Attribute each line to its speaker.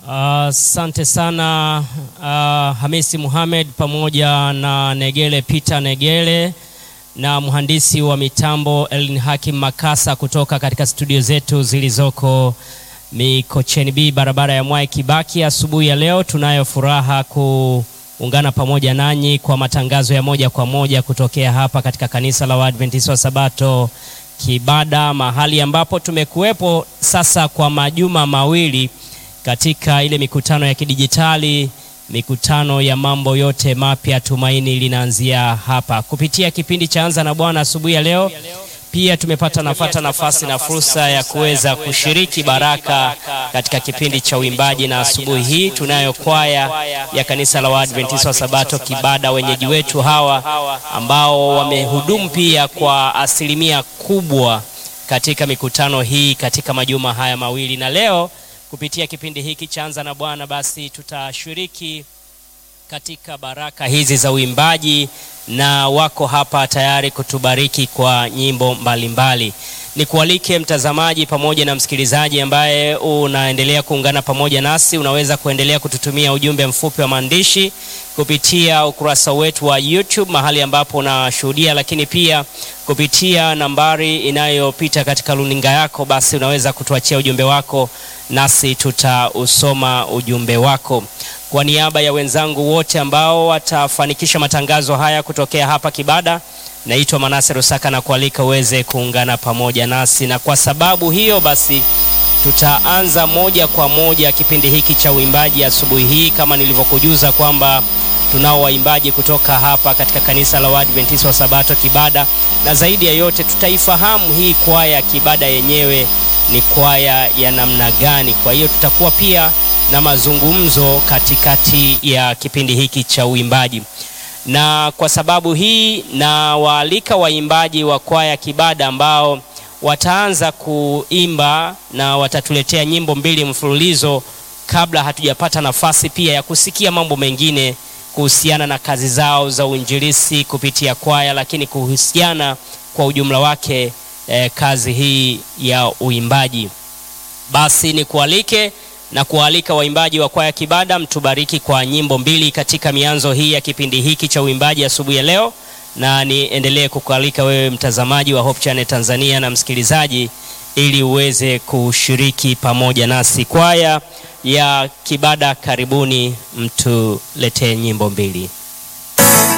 Speaker 1: Asante uh, sana uh, Hamisi Muhamed pamoja na Negele Peter Negele na mhandisi wa mitambo Elin Hakim Makasa kutoka katika studio zetu zilizoko Mikocheni B barabara ya Mwai Kibaki. Asubuhi ya leo tunayo furaha kuungana pamoja nanyi kwa matangazo ya moja kwa moja kutokea hapa katika kanisa la Waadventista wa Sabato Kibada, mahali ambapo tumekuwepo sasa kwa majuma mawili katika ile mikutano ya kidijitali, mikutano ya mambo yote mapya. Tumaini linaanzia hapa kupitia kipindi cha Anza na Bwana asubuhi ya leo. Pia tumepata nafata nafasi na fursa ya kuweza kushiriki baraka katika kipindi cha uimbaji, na asubuhi hii tunayo kwaya ya kanisa la Waadventista wa Sabato Kibada, wenyeji wetu hawa ambao wamehudumu pia kwa asilimia kubwa katika mikutano hii katika majuma haya mawili, na leo kupitia kipindi hiki cha Anza na Bwana basi tutashiriki katika baraka hizi za uimbaji na wako hapa tayari kutubariki kwa nyimbo mbalimbali. Nikualike mtazamaji pamoja na msikilizaji ambaye unaendelea kuungana pamoja nasi, unaweza kuendelea kututumia ujumbe mfupi wa maandishi kupitia ukurasa wetu wa YouTube mahali ambapo unashuhudia, lakini pia kupitia nambari inayopita katika runinga yako, basi unaweza kutuachia ujumbe wako nasi tutausoma ujumbe wako. Kwa niaba ya wenzangu wote ambao watafanikisha matangazo haya kutokea hapa Kibada, naitwa Manase Rusaka na kualika uweze kuungana pamoja nasi, na kwa sababu hiyo basi tutaanza moja kwa moja kipindi hiki cha uimbaji asubuhi hii, kama nilivyokujuza kwamba tunao waimbaji kutoka hapa katika kanisa la Waadventista wa Sabato Kibada, na zaidi ya yote tutaifahamu hii kwaya Kibada yenyewe ni kwaya ya namna gani. Kwa hiyo tutakuwa pia na mazungumzo katikati ya kipindi hiki cha uimbaji, na kwa sababu hii na waalika waimbaji wa kwaya Kibada ambao wataanza kuimba na watatuletea nyimbo mbili mfululizo, kabla hatujapata nafasi pia ya kusikia mambo mengine kuhusiana na kazi zao za uinjilisti kupitia kwaya, lakini kuhusiana kwa ujumla wake eh, kazi hii ya uimbaji. Basi ni kualike na kualika waimbaji wa kwaya Kibada mtubariki kwa nyimbo mbili katika mianzo hii ya kipindi hiki cha uimbaji asubuhi ya leo, na niendelee kukualika wewe mtazamaji wa Hope Channel Tanzania na msikilizaji, ili uweze kushiriki pamoja nasi. Kwaya ya Kibada, karibuni mtuletee nyimbo mbili.